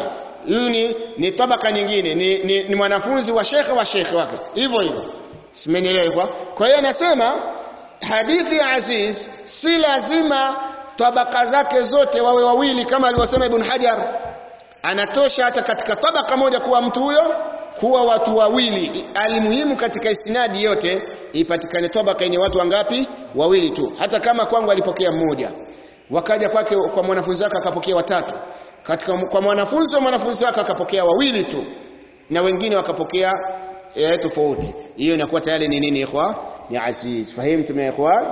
huyu ni, ni tabaka nyingine ni, ni, ni mwanafunzi wa shekhe wa shekhe wake hivyo hivyo simenielewa kwa kwa hiyo anasema hadithi ya aziz si lazima tabaka zake zote wawe wawili kama alivyosema ibn hajar anatosha hata katika tabaka moja kuwa mtu huyo kuwa watu wawili alimuhimu katika isnadi yote ipatikane tabaka yenye watu wangapi wawili tu hata kama kwangu alipokea mmoja wakaja kwake kwa mwanafunzi wake akapokea watatu katika kwa mwanafunzi wa mwanafunzi wake akapokea wawili tu na wengine wakapokea eh, tofauti hiyo inakuwa tayari ni nini ikhwa ni aziz fahimtum ya ikhwan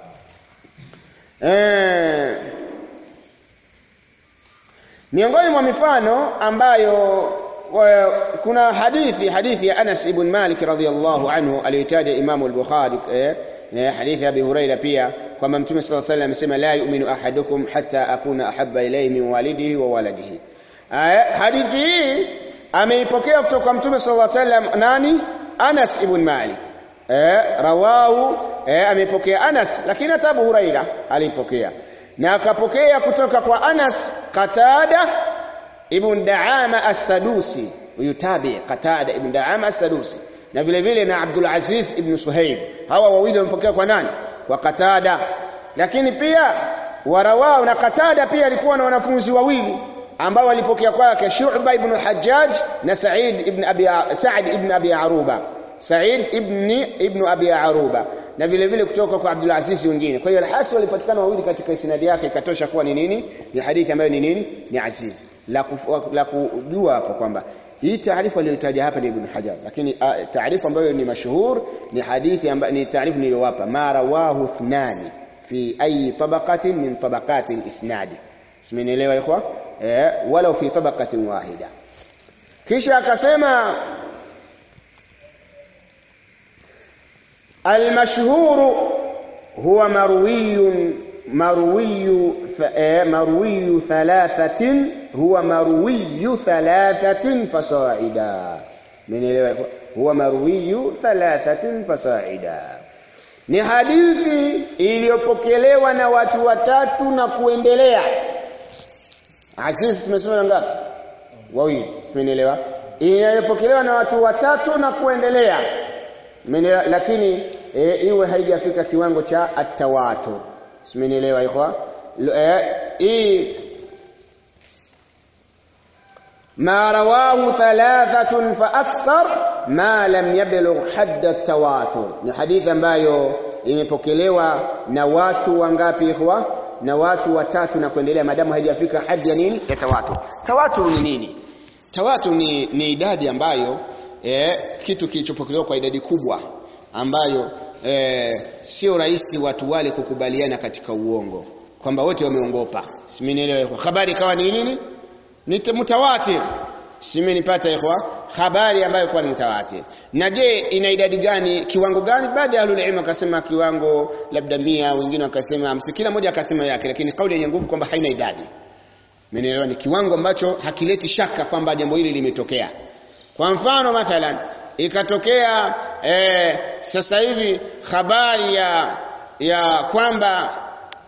eh miongoni mwa mifano ambayo wa, kuna hadithi hadithi ya Anas ibn Malik radhiyallahu anhu aliyotaja Imam al-Bukhari eh, eh, hadithi ya Abi Huraira pia kwamba Mtume صلى الله عليه وسلم amesema la yu'minu ahadukum hatta akuna ahabba ilayhi min walidihi wa waladihi eh, hadithi hii ameipokea kutoka kwa Mtume صلى الله عليه وسلم nani Anas ibn Malik eh, rawahu eh, amepokea Anas lakini hata Abu Huraira alipokea na akapokea kutoka kwa Anas Qatada ibn Daama as-Sadusi huyu tabi Qatada ibn Daama as-Sadusi na vile vile na Abdul Aziz ibn Suhaib hawa wawili wamepokea kwa nani kwa Qatada lakini pia warawao na Qatada pia alikuwa na wanafunzi wawili ambao walipokea kwake Shu'ba ibn al-Hajjaj na Sa'id ibn Abi Sa'id ibn Abi Aruba Sa'id ibn ibn Abi Aruba na vile vile kutoka kwa Abdul Aziz wengine. Kwa hiyo al-Hasi walipatikana wawili katika isnadi yake ikatosha kuwa ni nini? Ni hadithi ambayo ni nini? Ni aziz. La kufu, la kujua hapo kwamba hii taarifa aliyotaja hapa ni Ibn Hajar, lakini taarifa ambayo ni mashuhur ni hadithi ambayo ni taarifa niliyowapa ma rawahu thnani fi ayi tabaqatin min tabaqati al-isnad. Simenielewa ikhwa? Eh, walau fi tabaqatin wahida. Kisha akasema المشهور هو مروي مروي مروي ثلاثة هو مروي ثلاثة فصاعدا من هو مروي ثلاثة فصاعدا ni hadithi iliyopokelewa na watu watatu na kuendelea asisi tumesema ngapi wawili simenielewa iliyopokelewa na watu watatu na kuendelea Menela, lakini e, iwe haijafika kiwango cha atawatur simenielewa ikhwa e, ما رواه ثلاثة فأكثر ما لم يبلغ حد التواتر ni hadithi ambayo imepokelewa na watu wangapi ikhwa na watu watatu na kuendelea madamu haijafika hadi ya nini ya tawatur tawatur ni nini tawatur ni, ni idadi ambayo eh, kitu kilichopokelewa kwa idadi kubwa ambayo eh, sio rahisi watu wale kukubaliana katika uongo kwamba wote wameongopa simenielewa habari ikawa ni nini ni mutawatir simenipata ikhwa habari ambayo kwa ni mutawatir na je ina idadi gani kiwango gani baada ya ahlul ilm akasema kiwango labda mia wengine wakasema hamsini kila mmoja akasema yake lakini kauli yenye nguvu kwamba haina idadi Mmenielewa ni kiwango ambacho hakileti shaka kwamba jambo hili limetokea kwa mfano mathalan ikatokea eh, sasa hivi habari ya ya kwamba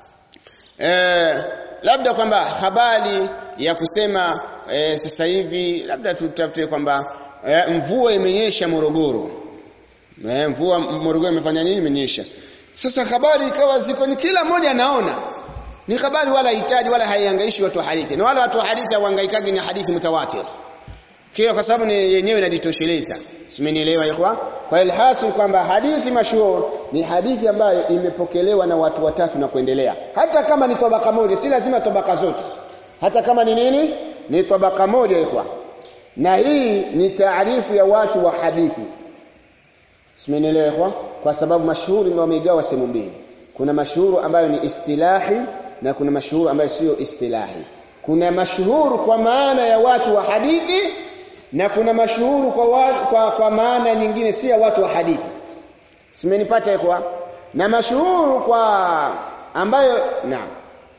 eh, labda kwamba habari ya kusema eh, sasa hivi labda tutafute kwamba eh, mvua imenyesha Morogoro. Eh, mvua Morogoro imefanya nini imenyesha. Sasa habari ikawa ziko ni kila mmoja anaona. Ni habari wala hitaji wala haihangaishi watu wa hadithi. Na wala watu wa hadithi hawahangaikagi ni hadithi mutawatir. Kile kwa sababu ni yenyewe inajitosheleza. Simenielewa ikhwa? Kwa ilhasil kwamba hadithi mashhur ni hadithi ambayo imepokelewa na watu watatu na kuendelea. Hata kama ni tabaka moja, si lazima tabaka zote. Hata kama ni nini? Ni tabaka moja ikhwa. Na hii ni taarifu ya watu wa hadithi. Simenielewa ikhwa? Kwa sababu mashuhuri ndio wamegawa sehemu mbili. Kuna mashuhuru ambayo ni istilahi na kuna mashuhuru ambayo sio istilahi. Kuna mashuhuru kwa maana ya watu wa hadithi na kuna mashuhuru kwa, wa, kwa, kwa maana nyingine si ya watu wa hadithi simenipata ikhwa na mashuhuru kwa ambayo naam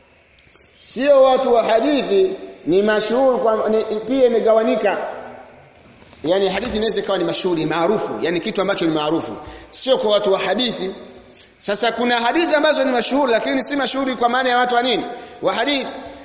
sio watu wa hadithi ni mashuhuru kwa ni, pia imegawanika yani hadithi inaweza ikawa ni mashuhuri maarufu yani kitu ambacho ni maarufu sio kwa watu wa hadithi sasa kuna hadithi ambazo ni mashuhuri lakini si mashuhuri kwa maana ya watu wa nini wa hadithi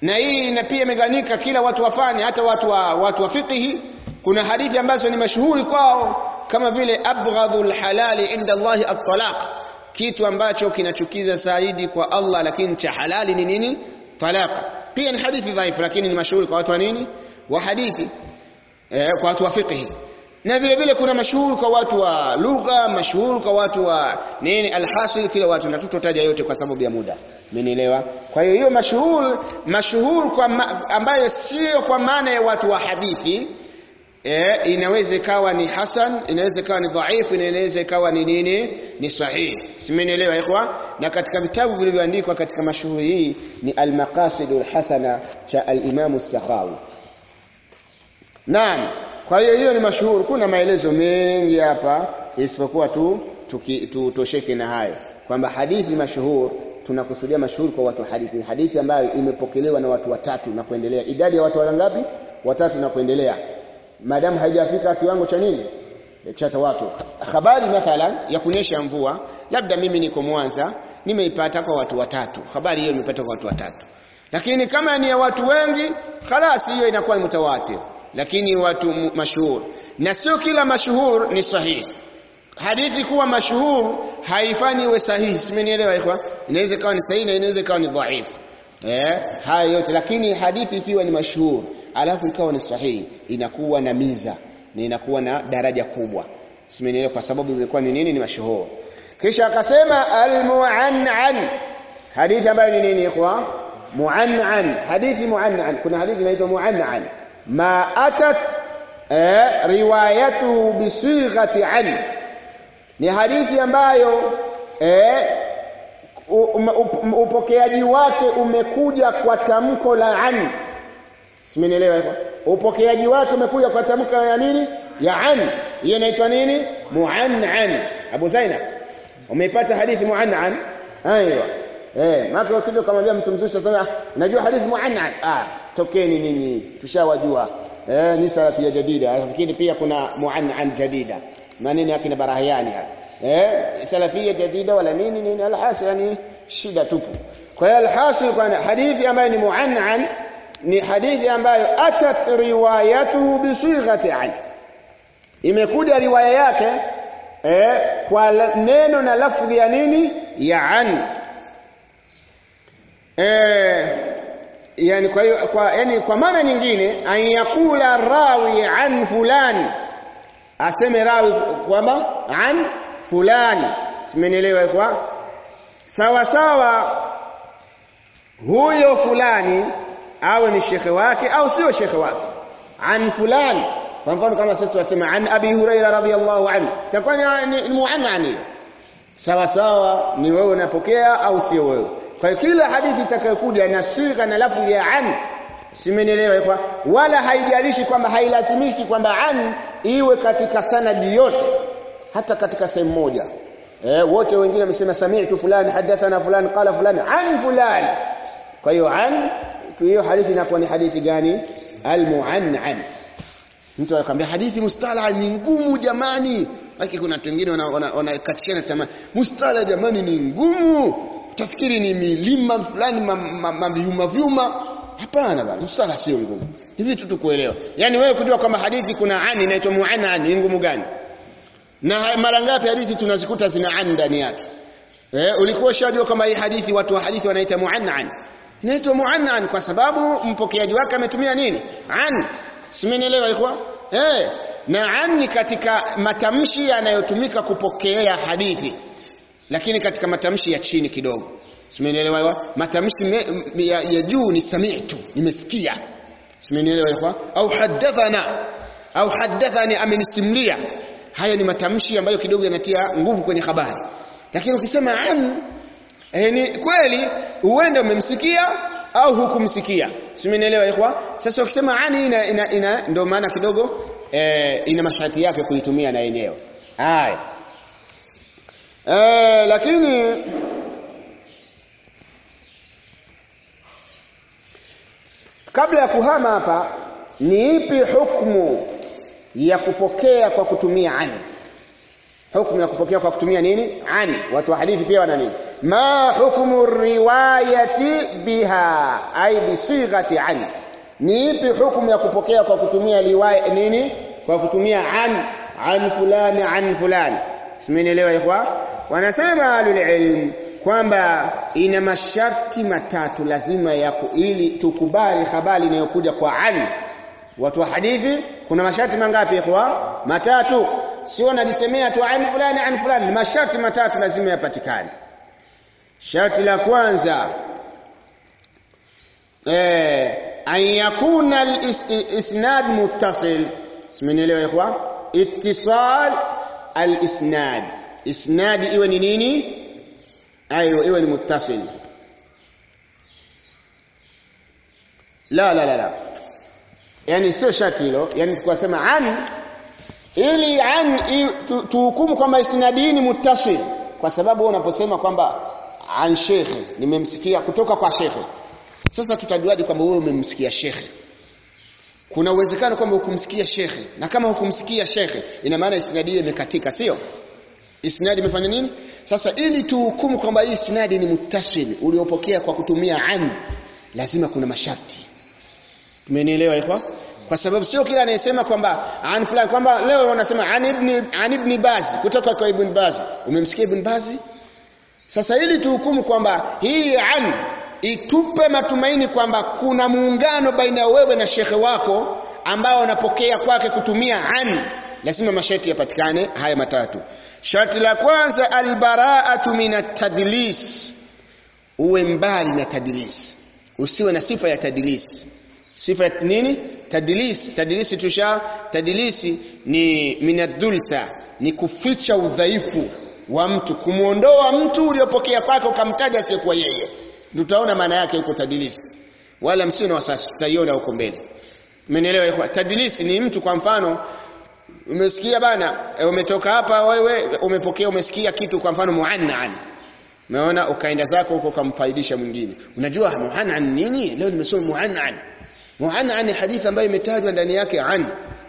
na hii na pia imeganyika kila watu wafanye hata watu wa watu wa fiqhi kuna hadithi ambazo ni mashuhuri kwao kama vile abghadhul halali inda Allah at-talaq kitu ambacho kinachukiza zaidi kwa Allah lakini cha halali ni nini talaq pia ni hadithi dhaifu lakini ni mashuhuri kwa watu wa nini wa hadithi eh, kwa watu wa fiqhi na vile vile kuna mashuhuri kwa watu wa lugha mashuhuri kwa watu wa nini alhasil kila watu na tutotaja yote kwa sababu ya muda umenielewa kwa hiyo hiyo mashuhuri mashuhuri kwa ma, ambayo sio kwa maana ya watu wa hadithi eh, inaweza ikawa ni hasan inaweza ikawa ni dhaifu inaweza ikawa ni nini ni sahihi simenielewa ikhwa na katika vitabu vilivyoandikwa katika mashuhuri hii ni al-maqasidul hasana cha al-imam as-sakhawi Naam. Kwa hiyo hiyo ni mashuhuri. Kuna maelezo mengi hapa isipokuwa tu tutosheke tu, na hayo kwamba hadithi mashuhuri tunakusudia mashuhuri kwa watu hadithi hadithi ambayo imepokelewa na watu watatu na kuendelea idadi ya watu wangapi watatu na kuendelea maadamu haijafika kiwango cha nini cha watu habari mathalan ya kunyesha mvua labda mimi niko Mwanza nimeipata kwa watu watatu habari hiyo nimepata kwa watu watatu lakini kama ni ya watu wengi khalas hiyo inakuwa ni mutawatir lakini watu mashuhur na sio kila mashuhur ni sahihi hadithi kuwa mashuhur haifanyi iwe sahihi simenielewa ikhwa inaweza ikawa ni sahihi na inaweza ikawa ni dhaifu eh haya yote lakini hadithi ikiwa ni mashuhur alafu ikawa ni sahihi inakuwa na miza na inakuwa na daraja kubwa simenielewa kwa sababu ilikuwa ni nini ni mashuhur kisha akasema al-mu'annan hadithi ambayo ni nini ikhwa mu'annan hadithi mu'annan kuna hadithi inaitwa mu'annan ma atat eh, riwayatuhu bisighati an ni hadithi ambayo eh, upokeaji wake umekuja kwa tamko la an simenielewa hivyo upokeaji wake umekuja kwa tamko ya nini ya an hiyo inaitwa nini muannan Abu Zainab umeipata hadithi muannan aiyo eh maka ukija kumwambia mtu mzuri sasa najua hadithi muannan ah tokeni nyinyi tushawajua eh ni salafia jadida nafikiri pia kuna muannan jadida maneno yake na barahiani eh salafia jadida wala nini nini alhasil yani shida tupu kwa hiyo alhasil kwa hadithi ambayo ni muannan ni hadithi ambayo atat riwayatuhu bisighati an imekuja riwaya yake eh kwa neno na lafdhi ya nini ya an eh yani kwa hiyo kwa yani kwa maana nyingine an yakula rawi an fulani aseme rawi kwamba an fulani simenielewa kwa sawa sawa huyo fulani awe ni shekhe wake au sio shekhe wake an fulani kwa mfano kama sisi tunasema an abi huraira radhiyallahu anhu takuwa ni muannani sawa sawa ni wewe unapokea au sio wewe kwa hiyo kila hadithi itakayokuja na siga na lafzi ya an simenielewa kwa wala haijalishi kwamba hailazimiki kwamba an iwe katika sanadi yote hata katika sehemu moja eh wote wengine wamesema sami'tu fulani hadathana fulani qala fulani an fulani kwa hiyo an hiyo hadithi inakuwa ni hadithi gani almuannan mtu anakuambia hadithi mustala ni ngumu jamani lakini kuna watu wengine wanakatishana tamaa mustala jamani ni ngumu utafikiri ni milima fulani mavyuma vyuma hapana bana mustala sio ngumu ni vitu tu kuelewa yani wewe kujua kwamba hadithi kuna ani inaitwa muannan ni ngumu gani na mara ngapi hadithi tunazikuta zina an ndani yake eh ulikuwa ushajua kwamba hii hadithi watu wa hadithi wanaita muannan inaitwa muannan kwa sababu mpokeaji wake ametumia nini an simenielewa ikhwa eh na an ni katika matamshi yanayotumika kupokea hadithi lakini katika matamshi ya chini kidogo simenielewa matamshi me, me, ya, ya juu ni sami'tu nimesikia simenielewa ikhwa au hadathana au hadathani amenisimulia haya ni matamshi ambayo kidogo yanatia nguvu kwenye habari lakini ukisema an eh, ni kweli uende umemsikia au hukumsikia simenielewa ikhwa sasa ukisema ani ina, ina, ina ndio maana kidogo eh, ina masharti yake kuitumia na yenyewe haya eh, lakini kabla ya kuhama hapa ni ipi hukumu ya kupokea kwa kutumia ani hukumu ya kupokea kwa kutumia nini ani watu wa hadithi pia wana nini ma hukmu riwayati biha ay bisighati an ni ipi hukumu ya kupokea kwa kutumia riwaya nini kwa kutumia an an fulani an fulani simenielewa ikhwa wanasema alul ilm kwamba ina masharti matatu lazima ya ili tukubali habari inayokuja kwa an watu wa hadithi kuna masharti mangapi ikhwa matatu sio nalisemea tu an fulani an fulani masharti matatu lazima yapatikane sharti la kwanza eh an yakuna al-isnad muttasil simenielewa ikhwa ittisal al-isnad isnad iwe ni nini ayo iwe ni muttasil la la la la yani sio sharti hilo yani tukasema an ili an tuhukumu kwamba isnadi ni muttasil kwa sababu unaposema kwamba an shekhe nimemsikia kutoka kwa shekhe sasa tutajuaje kwamba wewe umemsikia shekhe kuna uwezekano kwamba hukumsikia shekhe na kama hukumsikia shekhe ina maana isnadi hiyo imekatika sio isnadi imefanya nini sasa ili tuhukumu kwamba hii isnadi ni muttasil uliopokea kwa kutumia an lazima kuna masharti tumenielewa ikhwa kwa sababu sio kila anayesema kwamba an fulani kwamba leo wanasema an ibn an ibn baz kutoka kwa ibn baz umemsikia ibn baz sasa ili tuhukumu kwamba hii an itupe matumaini kwamba kuna muungano baina ya wewe na shekhe wako ambao unapokea kwake kutumia an lazima masharti yapatikane haya matatu sharti la kwanza albara'atu min at-tadlis uwe mbali na tadlis usiwe na sifa ya tadlis sifa nini tadlis tadlisi tusha tadlisi ni minadhulsa ni kuficha udhaifu wa mtu kumuondoa mtu uliopokea kwake ukamtaja asiyekuwa yeye tutaona maana yake huko tadlisi wala msio na wasasi tutaiona huko mbele Umenielewa ikhwa? Tadlisi ni mtu kwa mfano umesikia bana e, umetoka hapa wewe umepokea umesikia kitu kwa mfano muannan. Umeona ukaenda zako huko ukamfaidisha mwingine. Unajua muannan nini? Leo nimesoma muannan. Muannan ni hadithi ambayo imetajwa ndani yake an.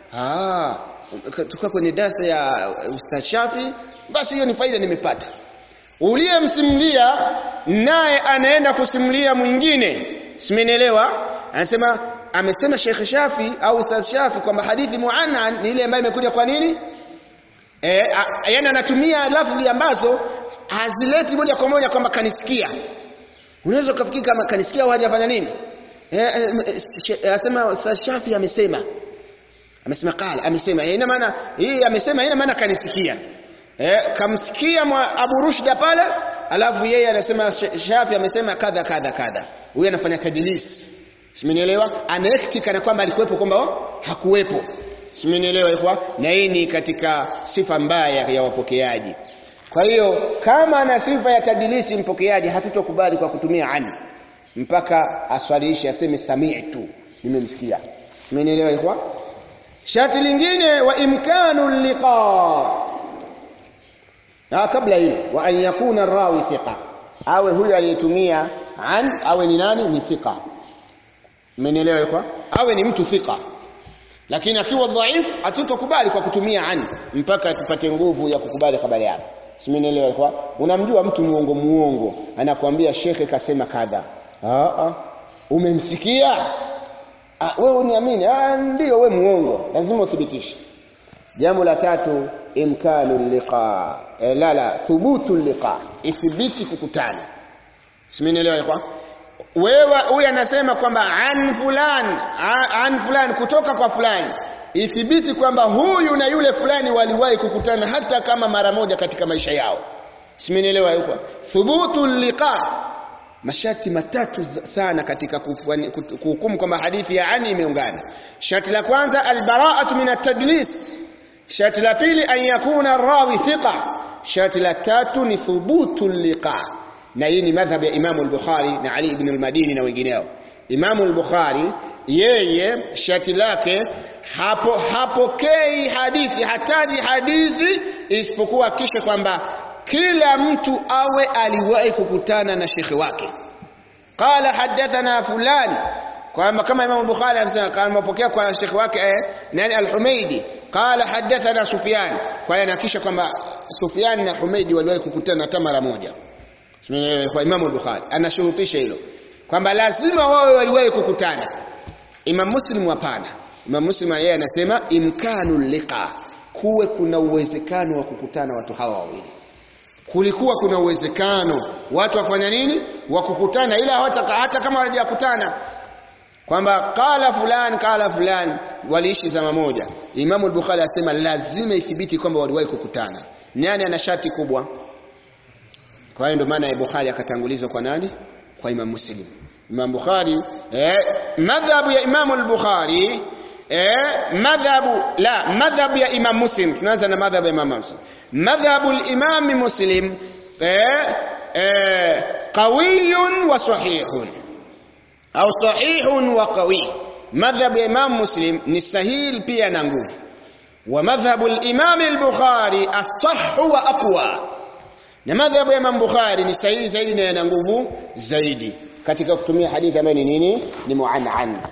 Ah, tuka kwenye darasa ya Ustaz Shafi basi hiyo ni faida nimepata. Uliyemsimulia naye anaenda kusimulia mwingine. Simenielewa? Anasema amesema Sheikh Shafi au Ustaz Shafi kwamba hadithi muannan ni ile ambayo imekuja kwa nini? Eh, yani anatumia lafzi ambazo hazileti moja kwa moja kwamba kanisikia. Unaweza kufikiri kama kanisikia au hajafanya nini? Eh, anasema Ustaz Shafi amesema. Amesema qala, amesema. Ina maana hii amesema ina maana kanisikia. Eh, kamsikia Abu Rushda pale, alafu yeye anasema Shafi amesema kadha kadha kadha. Huyu anafanya tadlis. Simenielewa? Anaekti kana kwamba alikuwepo kwamba hakuwepo. Simenielewa ikhwa? Na hii ni katika sifa mbaya ya wapokeaji. Kwa hiyo kama ana sifa ya tadilisi mpokeaji hatutokubali kwa kutumia ani mpaka aswaliishe aseme sami'tu nimemsikia. Simenielewa ikhwa? Sharti lingine wa imkanu liqa. Na kabla hilo wa an yakuna rawi thiqa. Awe huyu aliyetumia an awe ni nani? Ni thiqa. Mmenielewa ikhwa? Awe ni mtu thika. Lakini akiwa dhaif hatutokubali kwa kutumia an mpaka tupate nguvu ya kukubali habari yake. Simenielewa ikhwa? Unamjua mtu muongo muongo, anakuambia shekhe kasema kadha. Ah ah. Umemsikia? Ah wewe uniamini? Ah ndio wewe muongo. Lazima uthibitishe. Jambo la tatu imkanu liqa. E, la la thubutu liqa. Ithibiti kukutana. Simenielewa ikhwa? wewe huyu anasema kwamba an fulan an fulan kutoka kwa fulani ithibiti kwamba huyu na yule fulani waliwahi kukutana hata kama mara moja katika maisha yao simenielewa huko thubutu liqa mashati matatu sana katika kuhukumu kwamba hadithi ya ani imeungana shati la kwanza albara'atu min at-tadlis shati la pili an yakuna rawi thiqa shati la tatu ni thubutu liqa na hii ni madhhab ya Imam al-Bukhari na Ali ibn al-Madini na wengineo. Imam al-Bukhari yeye shati lake hapo hapokei hadithi hataji hadithi isipokuwa kisha kwamba kila mtu awe aliwahi kukutana na shekhe wake. Qala hadathana fulan kwamba kama Imam al-Bukhari amesema kama mapokea kwa shekhe wake eh, nani al-Humaidi qala hadathana Sufyan kwa hiyo anakisha kwamba Sufyan na Humaidi waliwahi kukutana hata mara moja kwa Imam al-Bukhari anashurutisha hilo kwamba lazima wawe waliwahi kukutana Imam Muslim hapana Imam Muslim yeye anasema imkanu liqa kuwe kuna uwezekano wa kukutana watu hawa wawili kulikuwa kuna uwezekano watu wafanya nini wa kukutana ila hata, hata kama hawajakutana kwamba qala fulan qala fulan waliishi zama moja Imam al-Bukhari asema lazima ithibiti kwamba waliwahi kukutana nani ana shati kubwa kwa hiyo ndio maana Bukhari akatangulizwa kwa nani kwa Imam Muslim Imam Bukhari eh madhhabu ya Imam al-Bukhari eh madhhabu la madhhabu ya Imam Muslim tunaanza na madhhabu ya Imam Muslim madhhabu al-Imam Muslim eh eh qawiyun wa sahihun au sahihun wa qawi madhhabu ya Imam Muslim ni sahih pia na nguvu wa madhhabu al-Imam al-Bukhari as-sahhu wa aqwa na madhhabu ya Imam Bukhari ni sahihi zaidi na yana nguvu zaidi katika kutumia hadithi ambayo ni nini ni muan'an